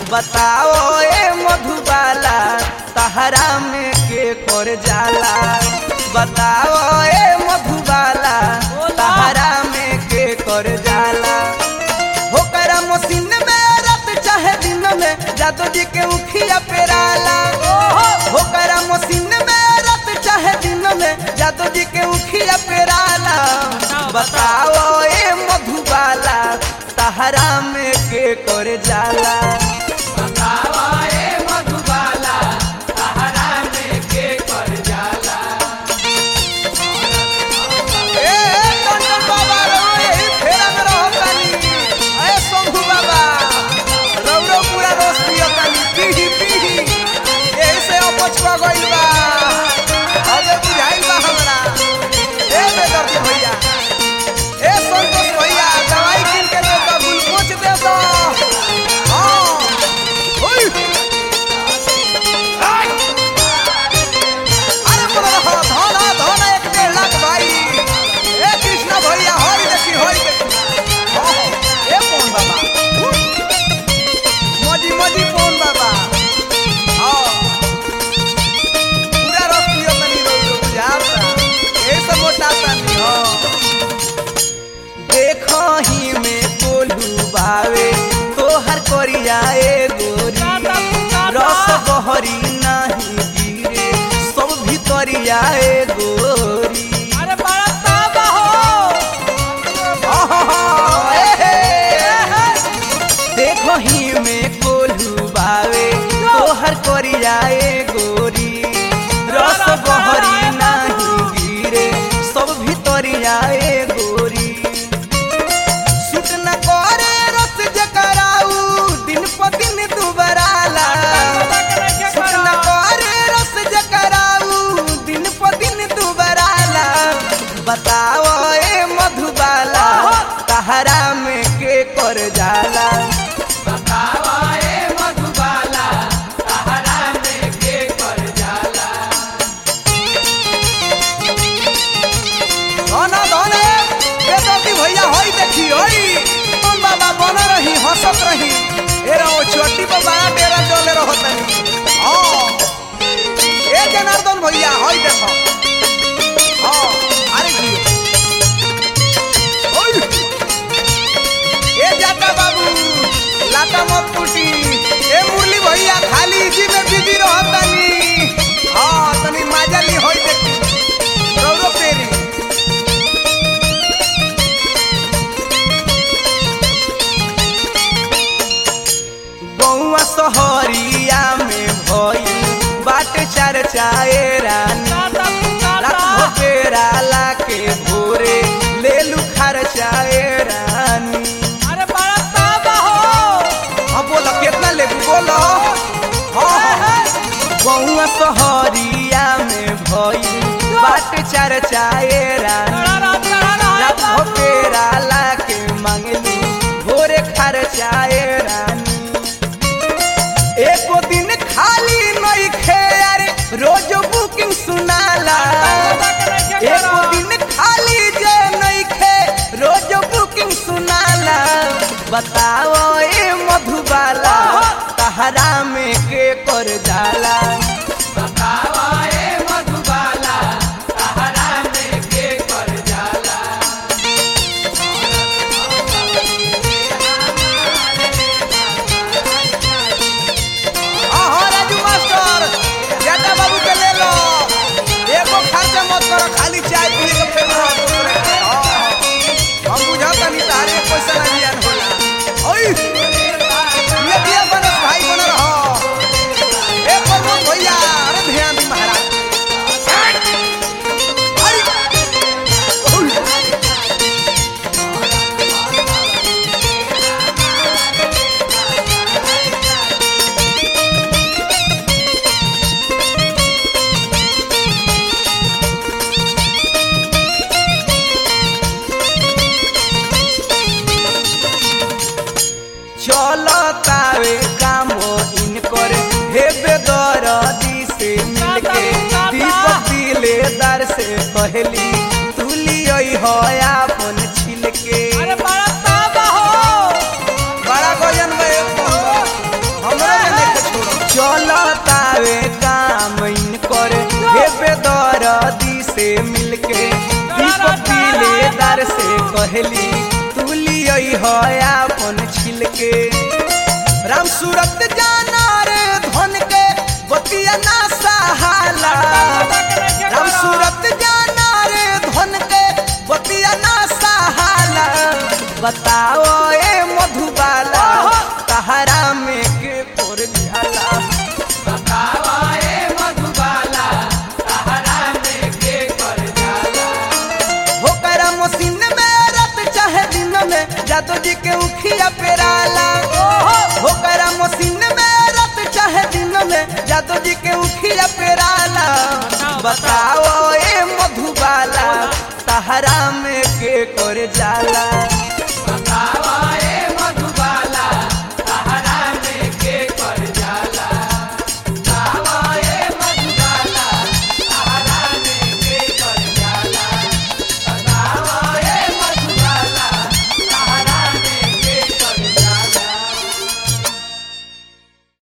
बताओ ए मधुबाला तहरा में के कर जाला बताओ ए मधुबाला तहरा में के कर जाला होकरा मशीन में रात चाहे दिन में जादू जी के उखिया पेराला होकरा मशीन में रात चाहे दिन में जादू जी के उखिया पेराला बताओ ए मधुबाला तहरा में के कर जाला ए टंडन बाबा रो यही फेरा में रहो कानी ए शंभू बाबा रौ रौ पूरा रोज पियो कानी पीही पीही यही से अपचवा गइल बा अबे बुझाइल बा हमरा ए बेदर्दी भैया ए संतोष भैया दवाई किन के दे दो ग्लूकोज दे दो हाँ ओई आई अरे बोलो रहो धन हा, धन हा, एक डेढ़ लाख भाई ए कृष्णा भैया हरी देखी हरी देखी हाँ, हाँ, ए कौन बाबा मजी मजी कौन बाबा हाँ पूरा रस पियो तनी रो रो बुझाता ए सब मोटाता नहीं हाँ देखो ही में बोलू बावे तोहर करिया ए गोरी रस बहरी नाही गिरे सब भितरिया ए गोरी अरे बड़ा ताबा हो आहा, ए हे। देखो ही में कोल्हू बावे तोहर करिया ए गोरी रस बहरी नाही गिरे सब भितरिया ए गोरी सुट न करे रस जकराऊ दिन प दिन दुबराला सुट न करे रस जकराऊ दिन प दिन दुबराला बताओ ए मधुबाला तहरा में के कर जाला धना धने बेदर्दी भैया होई देखी होई तुम बाबा बन रही हंसत रही ए रहो छोटी पर बड़ा डेरा डोले रहो तनी हाँ ए जनार्दन भैया होई देखो हाँ अरे जी ओई ए जाता बाबू लाता मत टूटी ए मुरली भैया खाली इसी में बिजी रहो तनी हाँ तनी माजा ली होई देखी रौरो पेरी गौआ सहरिया में भई बाट चर्चाए रानी रात भोकेराला के भोरे ले लू खर्चाए रानी अरे बड़ा ताबा हो हाँ बोलो कितना ले बोलो हाँ हाँ गौआ सहरिया में भई बाट चर्चाए रानी रात भोकेराला के मंगली भोरे खर्चाए रानी एको दिन खाली नहीं खे अरे रोज बुकिंग सुनाला एको दिन खाली जे नहीं खे रोज बुकिंग सुनाला बताओ ए मधुबाला तहरा में के कर जाला हाँ हाँ राजू मास्टर जाटा बाबू के ले लो एको खर्चा मत करो खाली चाय पी के फिर रहो दूसरे के। हाँ, हाँ। हम बुझाता नहीं तारे पैसा ना जियान होला ओई ये दिया बनस भाई बन रहो ए प्रमोद भैया अरे ध्यान दी महाराज अरे ओई चलतावे काम इनकर हेबे दरदी से मिलके दीपक दिलेदार से कहली तुली हो अपन छिलके अरे बड़ा ताबा हो बड़ा गजन में हमरो कहली तू लियई हो अपन छिलके राम सूरत जाना रे धन के बतिया ना सहाला राम सूरत जाना रे धन के बतिया ना सहाला बताओ ए मधुबाला तहरा में के कोर जाला बताओ ए मधुबाला तहरा में के कोर जाला हो करा मशीन में रात चाहे दिन में जादू जी के उखिया पेराला हो करा मशीन में रात चाहे दिन में जादू जी के उखिया पेराला बताओ ए मधुबाला तहरा में के कर जाला